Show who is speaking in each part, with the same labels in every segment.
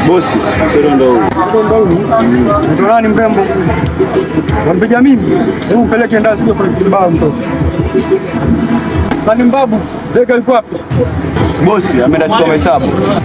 Speaker 1: Bosi, mpira ndo huu.
Speaker 2: Ndo nani mrembo? Wampiga mimi? Hebu mpeleke ndani sio kwa kibao mtoto. Sani mbabu, Beka yuko wapi?
Speaker 1: Bosi ameenda chukua mahesabu.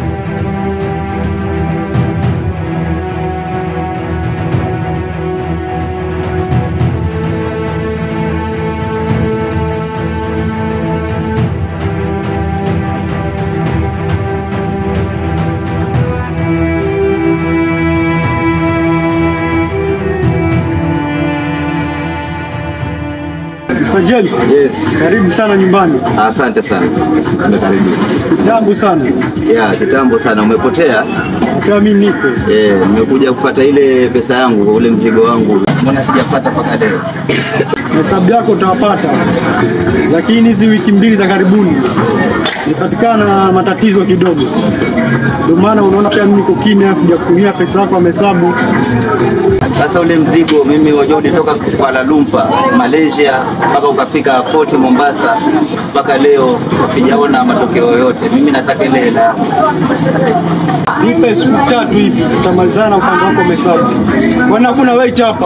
Speaker 2: Mr. James.
Speaker 3: Yes.
Speaker 2: Karibu sana nyumbani.
Speaker 3: Asante sana. Karibu.
Speaker 2: Jambo sana.
Speaker 3: Ya, kitambo sana umepotea.
Speaker 2: Kwa mimi niko.
Speaker 3: Eh, nimekuja kufuata ile pesa yangu, ule mzigo wangu. Mbona sijapata mpaka leo?
Speaker 2: Hesabu yako utawapata, lakini hizi wiki mbili za karibuni nipatikana na matatizo kidogo, ndio maana unaona pia mimi niko kimya, sijakutumia pesa yako ya hesabu.
Speaker 3: Sasa ule mzigo mimi wajua ulitoka Kuala Lumpur, Malaysia mpaka ukafika poti Mombasa mpaka leo sijaona matokeo yoyote. Mimi nataka ile hela.
Speaker 2: Nipe siku tatu hivi, tutamalizana upande wako wa hesabu. Kwani hakuna wait hapa?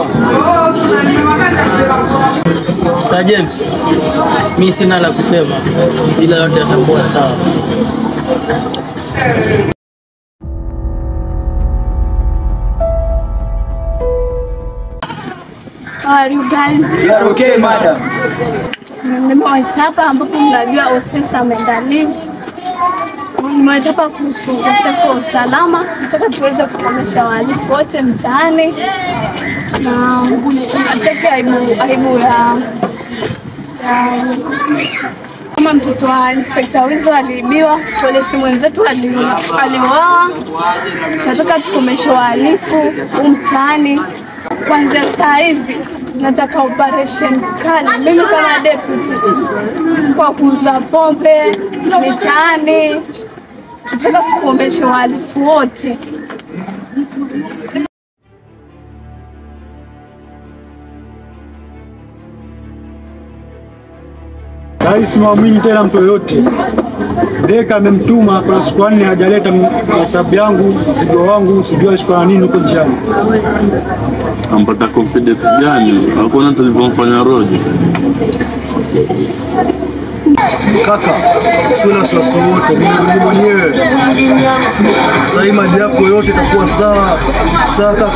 Speaker 4: Sir James, mi sina la kusema, ila yote yatakuwa sawa.
Speaker 5: How are you guys?
Speaker 4: Okay, madam.
Speaker 5: Nimewaita hapa ambapo mnajua Osesa ameenda live. Nimewaita hapa kuhusu ukosefu wa usalama. Nataka tuweze kukomesha wahalifu wote mtaani na nataka aibu, aibu ya, ya kama mtoto wa Inspekta Wizo aliibiwa, polisi mwenzetu ali- aliuawa. Nataka tukomeshe wahalifu huu mtaani kuanzia saa hizi. Nataka operation kali, mimi kama deputy, kwa kuuza pombe mitaani. Tunataka tukomeshe wahalifu wote.
Speaker 2: Rais mwamini tena mtu yoyote. Beka amemtuma kuna siku nne hajaleta m- hesabu yangu, mzigo wangu, sijui alishikwa na nini huko njiani.
Speaker 6: ampata confidence gani? Hakuna tulivyomfanya Rojo.
Speaker 7: Kaka, sio na wasiwasi wote, mimi mwenyewe. Sasa hii mali yako yote itakuwa sawa sawa, kaka.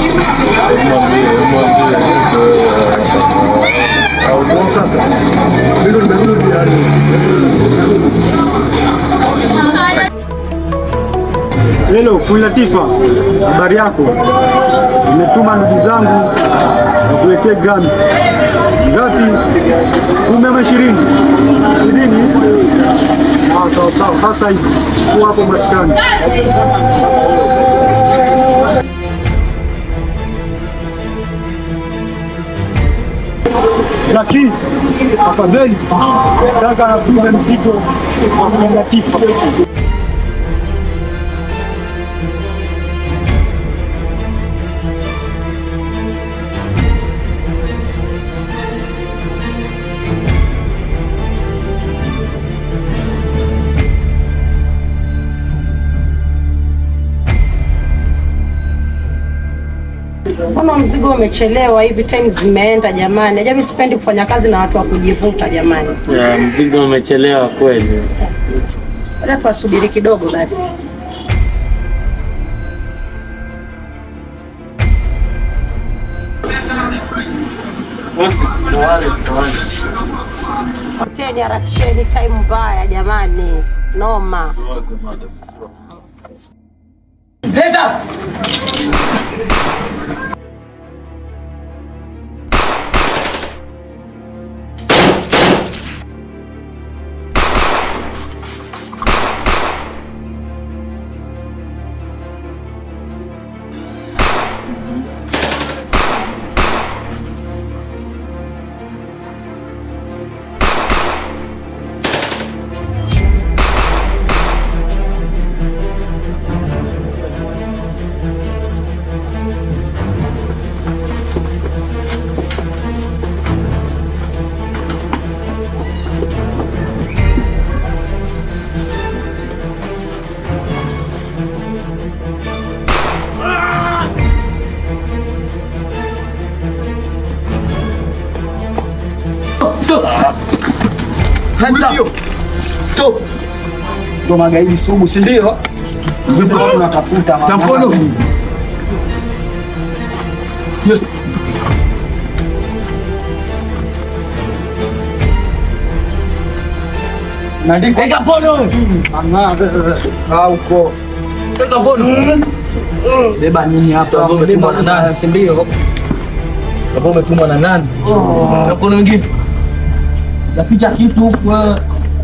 Speaker 7: Au poa kaka, mimi ndo nimerudi yani.
Speaker 2: Hello, Queen Latifa, habari yako? Nimetuma ndugu zangu wakuletee grams. Ngapi? Kumi ama ishirini? Ishirini? Sawa sawa sawa, sasa hivi kuwa hapo maskani. Lakini afadhali nataka napime mzigo wa Queen Latifa.
Speaker 8: Mbona mzigo umechelewa hivi? Time zimeenda jamani. Ajabu, sipendi kufanya kazi na watu wa kujivuta jamani.
Speaker 4: Ya, mzigo umechelewa kweli.
Speaker 8: Labda tuwasubiri kidogo basi.
Speaker 4: Bosi, tawale, tawale.
Speaker 8: Hoteli harakisheni, time mbaya jamani, noma.
Speaker 4: Leta!
Speaker 7: Hands up. Stop.
Speaker 9: Ndo magaidi sugu, si ndio? Ndipo watu tunatafuta
Speaker 7: Ta mkono.
Speaker 9: Naandika weka mkono. Mama, kaa huko. Weka mkono. Beba nini hapa?
Speaker 4: Hapo umetumwa na nani?
Speaker 9: Si ndio?
Speaker 4: Hapo umetumwa na nani? Na mkono mwingine.
Speaker 9: Naficha kitu huku wewe.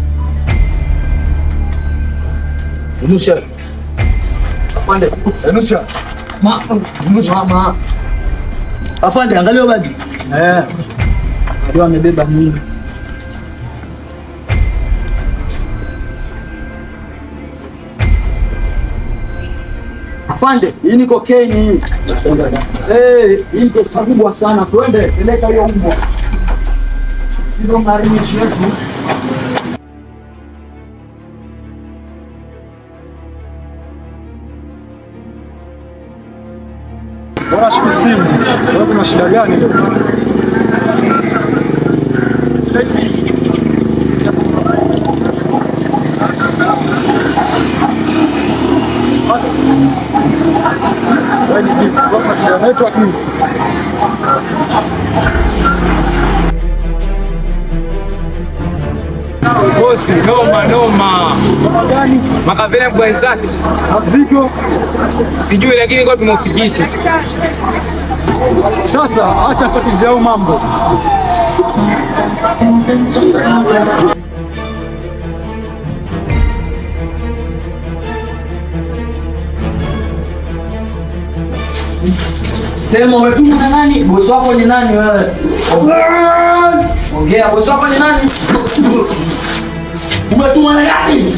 Speaker 4: Nusha.
Speaker 9: Afande.
Speaker 7: Enusha.
Speaker 9: Ma. Mama.
Speaker 7: Afande, angalia bagi.
Speaker 9: Eh. Ndio amebeba nini? Afande, hii ni kokeni. Eh, hii ni pesa kubwa sana. Twende, peleka hiyo mbwa. Ndio marini yetu.
Speaker 2: Bwana shiki simu. Wewe kuna shida gani? Wewe ni busy. Wewe kuna shida ya network nini?
Speaker 10: Bosi, noma noma.
Speaker 2: Kama gani?
Speaker 10: Makavena kwa risasi.
Speaker 2: Mzigo.
Speaker 10: Sijui lakini kwa tumeufikisha.
Speaker 2: Sasa hata fuatilia hayo mambo.
Speaker 9: Sema umetumwa na nani? Bosi wako ni nani wewe? Ongea, bosi wako ni nani? Umetumwa na nani?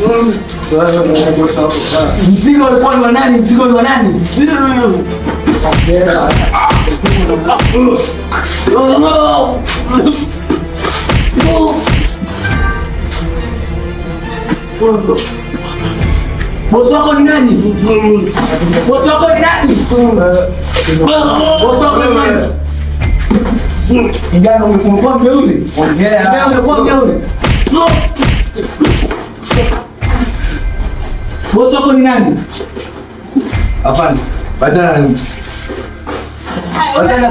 Speaker 9: Mzigo ulikuwa ni wa nani? Mzigo ni wa nani? Ongea. Bosi wako ni nani? Bosi wako ni nani? Bosi wako ni nani? Kijana umekuwa mjeuri? Ongea. Kijana umekuwa mjeuri? Bosi wako ni nani? Afande, batana na mtu. Batana.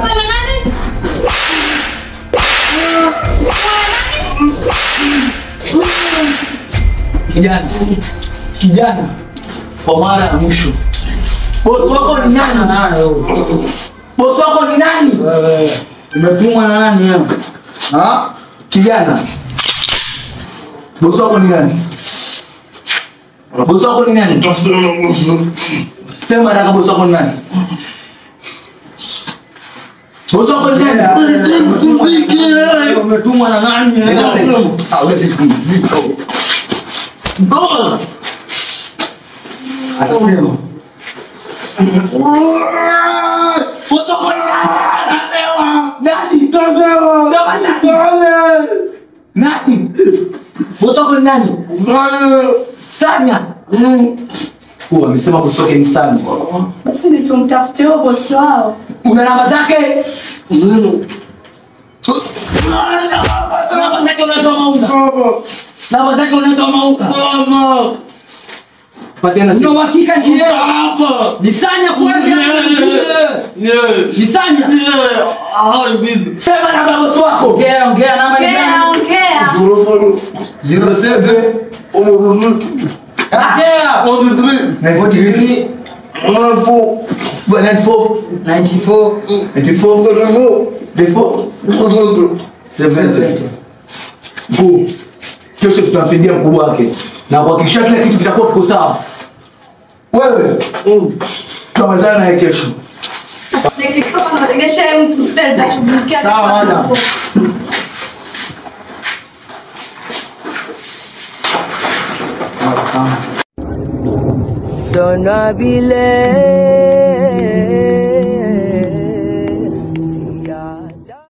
Speaker 9: Kijana, kijana, kwa mara ya mwisho, bosi wako ni nani? Bosi wako ni nani? Umetumwa na nani wewe? Ha? Kijana, bosi wako ni nani? Bosi wako ni nani? Sema haraka, bosi wako ni nani? Bosi wako ni nani? Umetumwa na nani? Hawezi kumzika. Atasema. Bosi wako ni nani? Nani? Nani? Bosi wako ni nani? Sanya. Huyu amesema bosi wake ni Sanya.
Speaker 5: Basi ni tumtafute huyo bosi wao.
Speaker 9: Una namba zake? Namba zake unasoma una? Namba zake unasoma una? Patiana simu. Una uhakika ni yeye? Ni Sanya kweli? Ni Sanya? Sema namba ya bosi wako. Ongea, ongea namba ni
Speaker 5: Ongea,
Speaker 9: gani?
Speaker 5: ongea.
Speaker 9: 07 Ongea. 43 94 94 94 70 Mkuu, kesho tutampigia mkubwa wake na kuhakikisha kila kitu kitakuwa kiko sawa. Wewe tutamalizana naye kesho.
Speaker 5: Nikitoka naregesha yeye mtu sasa nitashughulikia.
Speaker 9: Sawa, madam.
Speaker 11: Sona bile